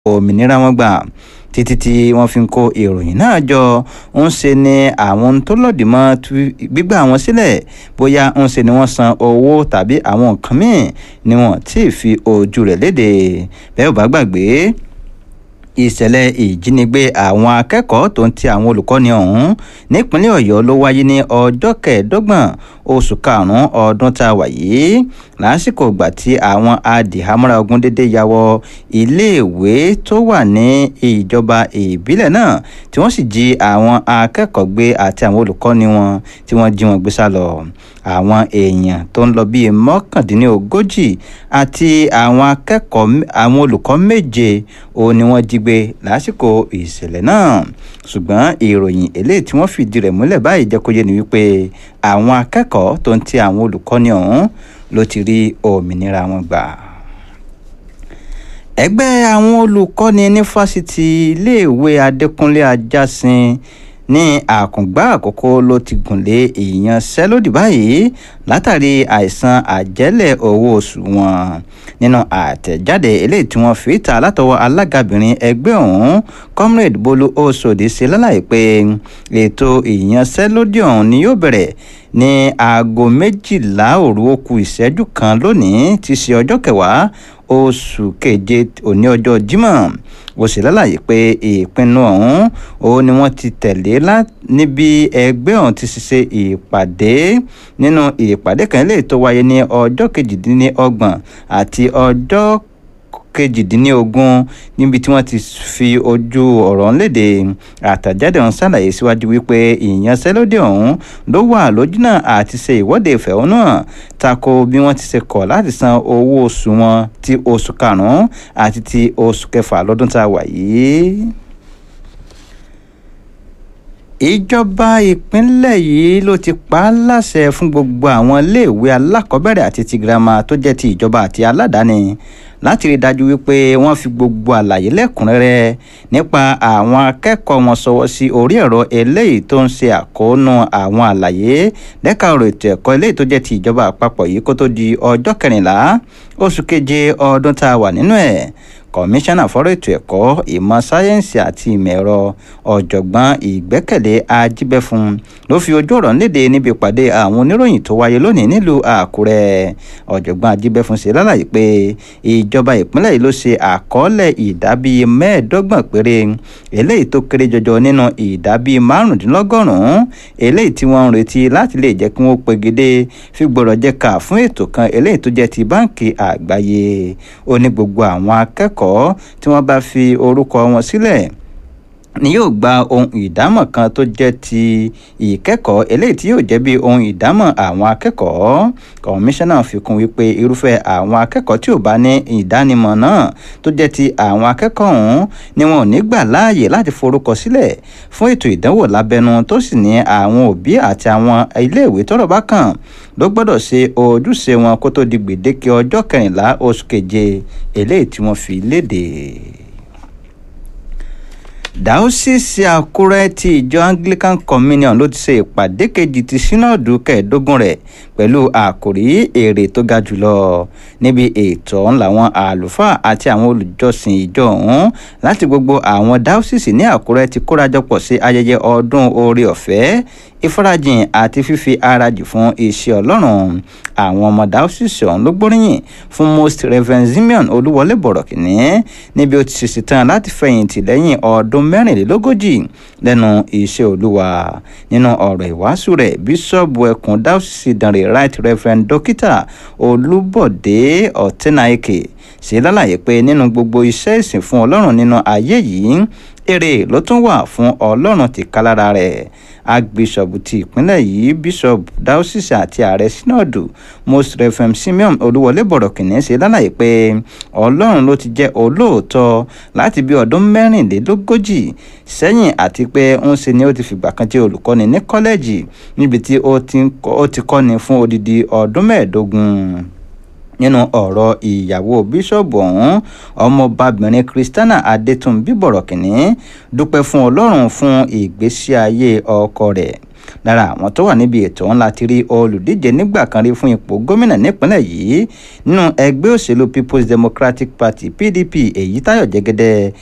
òmìnira wọn gbà títí tí wọ́n fi ń kó ìròyìn náà jọ ń ṣe ni àwọn tó lòdì mọ́ gbígbà wọn sílẹ̀ bóyá ń ṣe ni wọ́n san owó tàbí àwọn nǹkan míì ni wọ́n tí ì fi ojú rẹ̀ léde bẹ́ẹ̀ ò bá gbàgbé ìṣẹ̀lẹ̀ ìjínigbé àwọn akẹ́kọ̀ọ́ tó ń ti àwọn olùkọ́ni ọ̀hún nípínlẹ̀ ọ̀yọ́ ló wáyé ní ọjọ́ kẹẹ̀ẹ́dọ́gbọ̀n oṣù karùn-ún ọdún tá a wà yìí lásìkò ìgbà tí àwọn adìhámọ́ra ogun dédé ya wọ iléèwé tó wà ní ìjọba ìbílẹ̀ náà tí wọ́n sì jí àwọn akẹ́kọ̀ọ́ gbé àti àwọn olùkọ́ni wọn tí wọ́n jí wọn gbé sá lọ àwọn èèyàn tó ń lọ bíi mọ́kàndínlógójì àti àwọn akẹ́kọ̀ọ́ àwọn olùkọ́ méje òun ni wọ́n jí gbé lásìkò ìṣẹ̀lẹ̀ náà ṣùgbọ́n ìròyìn eléyìí tí wọ́n fìdí rẹ̀ múlẹ̀ báyìí jẹ́ kó yé ni wípé àwọn akẹ́kọ̀ọ́ tó ń ti àwọn olùkọ́ni ọ̀hún ló ti rí òmìnira wọn gbà. ẹgbẹ́ àwọn olùkọ́ni ní fásitì iléèwé adékúnlé ajásin ní àkùngbà àkókò ló ti gùnlé ìyanṣẹ́lódì báyìí látàrí àìsàn àjẹ́lẹ̀ owó oṣù wọn nínú àtẹ̀jáde eléyìí tí wọ́n fi ta látọwọ́ alágabìnrin ẹgbẹ́ ọ̀hún comrade bolu osodi ṣe lálàyé pé ètò ìyanṣẹ́lódì ọ̀hún ni yóò bẹ̀rẹ̀ ní aago méjìlá òru ó kù ìṣẹ́jú kan lónìí ti ṣe ọjọ́ kẹwàá oṣù keje òní ọjọ́ jímọ̀ ó sì lálàyé pé ìpinnu ọ̀hún òun ni wọ́n ti tẹ̀lé níbi ẹgbẹ́ ọ̀hún ti ṣiṣẹ́ ìpàdé nínú ìpàdé kan lè tó wáyé ní ọjọ́ kejìdínlọ́gbọ̀n àti ọjọ́ kejìdínlógún níbi tí wọ́n ti fi ojú ọ̀rọ̀ léde àtàjáde ọ̀hún ṣàlàyé síwájú wípé ìyanṣẹ́lódì ọ̀hún ló wà lójúnà àti ṣe ìwọ́de ìfẹ̀hónú hàn tako bí wọ́n ti ṣe kọ̀ láti san owó oṣù wọn ti oṣù karùn-ún àti ti oṣù kẹfà lọ́dún tá a wà yìí ìjọba ìpínlẹ̀ yìí ló ti pa á láṣẹ fún gbogbo àwọn iléèwé alákọ̀ọ́bẹ̀rẹ̀ àti ti girama tó jẹ́ ti ìjọba àti aládàáni láti rí i dájú wípé wọ́n fi gbogbo àlàyé lẹ́kùnrẹ́rẹ́ nípa àwọn akẹ́kọ̀ọ́ wọn sọwọ́ sí orí ẹ̀rọ eléyìí tó ń ṣe àkóónú àwọn àlàyé lẹ́ka ọ̀rọ̀ ètò ẹ̀kọ́ eléyìí tó jẹ́ ti ìjọba àpapọ̀ yìí kó tó di ọjọ́ kẹrìnlá oṣù keje ọdún tá a wà nínú ẹ̀ kọmíṣánná fọ́rọ̀ ètò ẹ̀kọ́ ìmọ̀ sáyẹ́ǹsì àti ìmọ̀ ẹ̀rọ ọ̀jọ̀gbọ́n ìgbẹ́kẹ̀lé ajíbẹ́fun ló fi ojú ọ̀rọ̀ léde níbi ìpàdé àwọn oníròyìn tó wáyé lónìí nílùú àkúrẹ́ ọ̀jọ̀gbọ́n ajíbẹ́fun ṣe lálàyé pé ìjọba ìpínlẹ̀ yìí ló ṣe àkọọ́lẹ̀ ìdábí mẹ́ẹ̀ẹ́dọ́gbọ̀n péré eléyìí tó kéré jọjọ nínú ìdábí márùndínlọ́gọ́rùn-ún eléyìí tí wọ́n ń retí láti lè jẹ́ kí wọ́n pegedé fi gbọ́dọ̀ jẹ́ ká fún ètò kan eléyìí tó jẹ́ ti báǹkì àgbáyé ó ní gbogbo àwọn akẹ́kọ̀ọ́ akẹ́kọ̀ọ́ tí wọ́n bá fi orúkọ wọn sílẹ̀ ni yóò gba ohun ìdámọ̀ kan tó jẹ́ ti ìkẹ́kọ̀ọ́ eléyìí tí yóò jẹ́ bí ohun ìdámọ̀ àwọn akẹ́kọ̀ọ́ kọmíṣánná fi kún wípé irúfẹ́ àwọn akẹ́kọ̀ọ́ tí ò bá ní ìdánimọ̀ náà tó jẹ́ ti àwọn akẹ́kọ̀ọ́ ọ̀hún ni wọn ò ní gbà láàyè láti forúkọ sílẹ̀ fún ètò ìdánwò lábẹ́nú tó sì ní àwọn òbí àti àwọn iléèwé tọ́rọ̀ bá kàn ló gbọ́dọ̀ ṣe ojúṣe wọn kó tó di gbèdéke ọjọ́ kẹrìnlá oṣù keje eléyìí tí wọ́n fi léde dáúsìsì àkúrẹ́ ti ìjọ anglican communion ló ti ṣe ìpàdé kejì ti sínọ́ọ̀dù kẹẹ̀ẹ́dógún rẹ̀ pẹ̀lú àkòrí èrè tó ga jùlọ níbi ètò ọ̀hún làwọn àlùfáà àti àwọn olùjọsìn ìjọ ọ̀hún láti gbogbo àwọn dáúsìsì ní àkúrẹ́ ti kórajọpọ̀ sí ayẹyẹ ọdún oore ọ̀fẹ́ ìfarajìn àti fífi ara jì fún iṣẹ́ ọlọ́run àwọn ọmọ dáúsìsì ọ̀hún ló gbóríyìn fún most reverend simeon olúwọlé bọ̀rọ̀kìnní níbi ó ti ṣèṣì tán láti fẹ̀yìntì lẹ́yìn ọdún mẹ́rìnlélógójì lẹ́nu iṣẹ́ olúwa nínú ọ̀rọ̀ ìwàásù rẹ̀ bíṣọ́ọ̀bù ẹkùn dáúsìsì dànrè right reverend dókítà olúbọ̀dé ọ̀tẹ́nàìkè ṣe lálàyé pé nínú gbogbo iṣẹ́ ìsìn fún ọlọ́run nínú ayé yìí èrè ló tún wà fún ọlọ́run tìkálára rẹ̀ agbésọ̀bù ti ìpínlẹ̀ yìí bíṣọ̀bù dáúsìsì àti ààrẹ sínọ́ọ̀dù most reverend simeon olúwọlé bọ̀rọ̀kìnní ṣe lálàyé pé ọlọ́run ló ti jẹ́ olóòótọ́ láti bí ọdún mẹ́rìnlélógójì sẹ́yìn àti pé ń ṣe ni ó ti fìgbà kan jẹ́ olùkọ́ni ní kọ́lẹ́ẹ̀jì níbi tí ó ti kọ́ni fún odidi ọdún mẹ́ẹ̀ẹ́dógún nínú ọ̀rọ̀ ìyàwó bíṣọ̀bù ọ̀hún ọmọbabìnrin christiana adétúnbí bọ̀rọ̀kìnní dúpẹ́ fún ọlọ́run fún ìgbésí ayé ọkọ rẹ̀ lára àwọn tó wà níbi ètò ọ̀hún láti rí olùdíje nígbà kan rí fún ipò gómìnà nípínlẹ̀ yìí nínú ẹgbẹ́ òṣèlú people's democratic party pdp èyítayọ̀ jẹ́gẹ́dẹ́